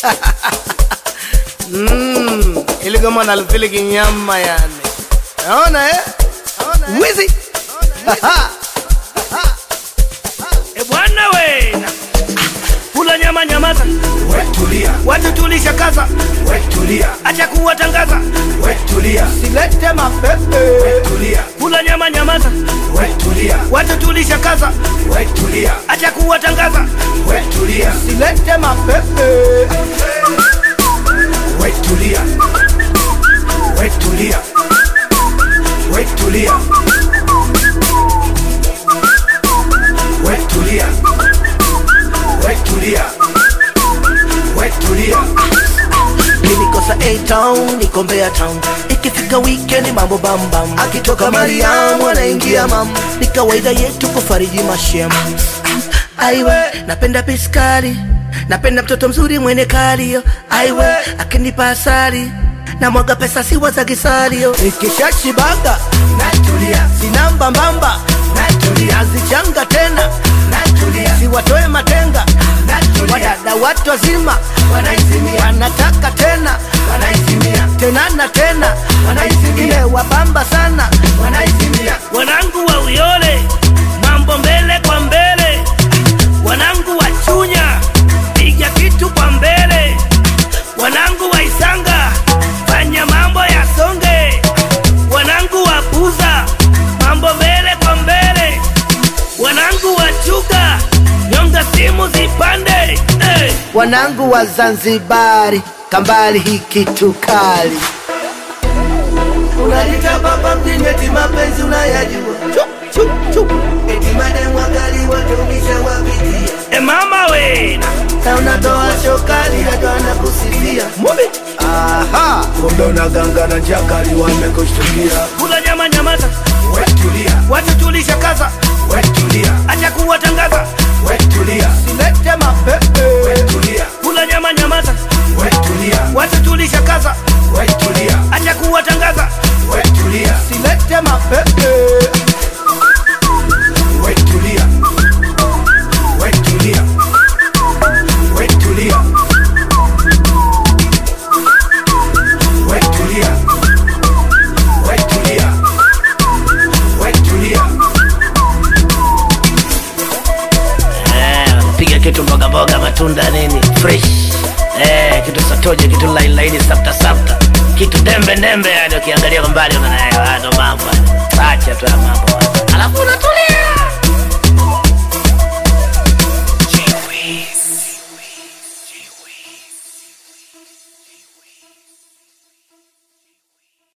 mm, ili goma nalifili kinyama yani naona eh? wizi E bwana we kula nyama nyamaza, Wetulia, watu tulisha kaza, wetulia, acha kuwatangaza. wetulia, silete mapepe wetulia, Kula nyama nyamaza, wetulia, watu tulisha kaza, wetulia, acha kuwatangaza. wetulia, silete mapepe wetulia, wetulia, wetulia, wetulia, wetulia, wetulia. nilikosa A-town niko Mbeya town ikifika weekend mambo bambam akitoka Mariamu anaingia mam ni kawaida yetu kufariji mashem aiwe napenda piskali napenda mtoto mzuri mwene kalio aiwe akinipa asali na mwaga pesa siwa za kisalio ikishashibaga natulia sina mbambamba natulia nazichanga tena natulia siwatoe matenga natulia wadada watu wazima wanaizimia wanataka tena wanaizimia tena na tena wanaizimia imewabamba sana wanaizimia Wanangu wa Uyole, mambo mbele kwa mbele. Wanangu wa Chunya, piga kitu kwa mbele. Wanangu wa Isanga, fanya mambo ya songe. Wanangu wa Buza, mambo mbele kwa mbele. Wanangu wa Chuga, nyonga simu zipande. Hey. wanangu wa Zanzibari kambali hiki tukali unalita baba mjini eti mapenzi unayajua Chu, chu, chu. eti mademu wakali watumisha wapitia E mama we, na unatoa shokali hata wanakusifia mubi aha Kumbe unaganga na jakali wamekushtukia. kula nyama nyamaza, Wetulia, watu tulisha kaza, wetulia, acha kuwatangaza. wetulia, silete mapepe wetulia, Kula nyama nyamaza, wetulia, watu tulisha kaza, wetulia, acha kuwatangaza. wetulia, silete mapepe wetulia, wetulia, wetulia, wetulia, wetulia, wetulia. piga kitu mboga mboga matunda nini fresh eh, kitu satoje kitu laini laini safta safta kitu dembe dembe yani ukiangalia kwa mbali unaona eh, haya ndo mambo haya. acha tu ya mambo haya. alafu unatulia